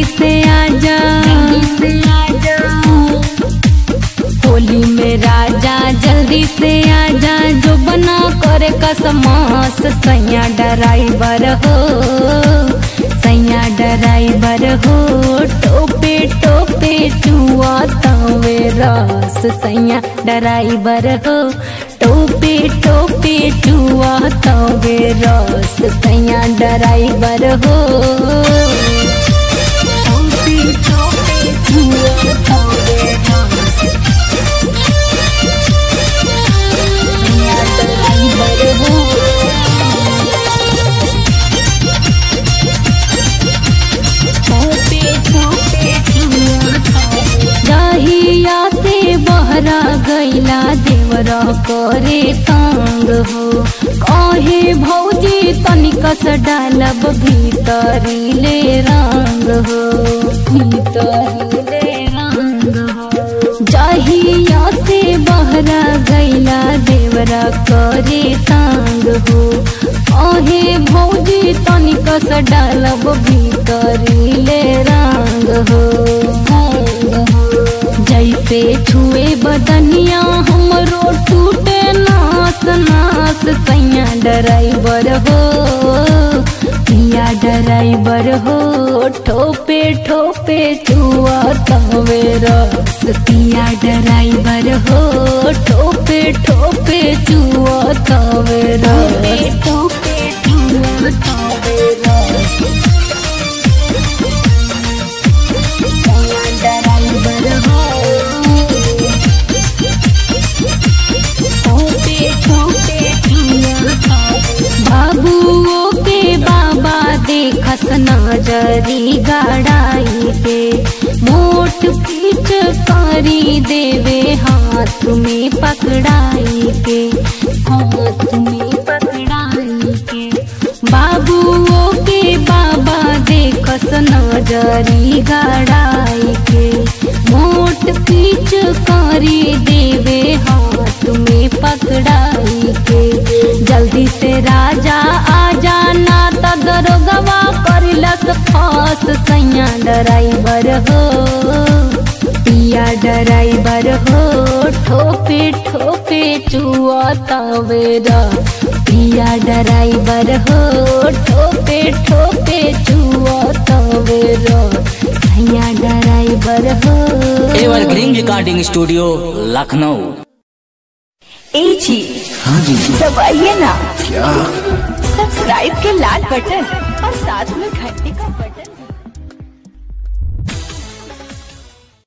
से आजा होली में राजा जल्दी से आजा जो बना करे कसमास सैया ड्राइवर हो सैया ड्राइवर हो टोपे टोपे चुआ तवे रस सैया ड्राइवर हो टोपे टोपे चुआ तवे रस सैया ड्राइवर हो टोपे टोपे चुआ तवे रस सैया ड्राइवर हो जहिया से बहरा गैला देवरा करे तंग हो कहे भौजी तनिकस डालब भीतरी ले रंग हो भीतरी ले रंग हो जहिया से बहरा गैला देवरा करे तंग हो कहे भौजी तनिकस डालब भीतरी ले रंग हो जैसे छुए बदनिया हमरो टूटे नास नास सैया ड्राइवर हो पिया ड्राइवर हो ठोपे ठोपे चुआ तवे रस पिया ड्राइवर हो ठोपे ठोपे चुआ तवे रस ठोपे चुआ तवे रस सैया ड्राइवर हो बाबुओ के बाबा देखस नजरी गाड़ाई के मोट पीछ करी देवे हाथ में पकड़ाई के हाथ में पकड़ाई के बाबुओ के बाबा देखस नजरी गाड़ाई के मोट पीछ करी देवे हाथ में पकड़ाई के जल्दी से राजा आ जाना त दरोगवा करिलस फास सैया ड्राइवर हो पिया ड्राइवर हो ठोपे ठोपे चुआ तवेरा पिया ड्राइवर हो ठोपे ठोपे चुआ तवेरा सैया ड्राइवर हो एवरग्रीन रिकॉर्डिंग स्टूडियो लखनऊ ए जी हाँ जी दबाइए ना क्या सब्सक्राइब के लाल बटन और साथ में घंटे का बटन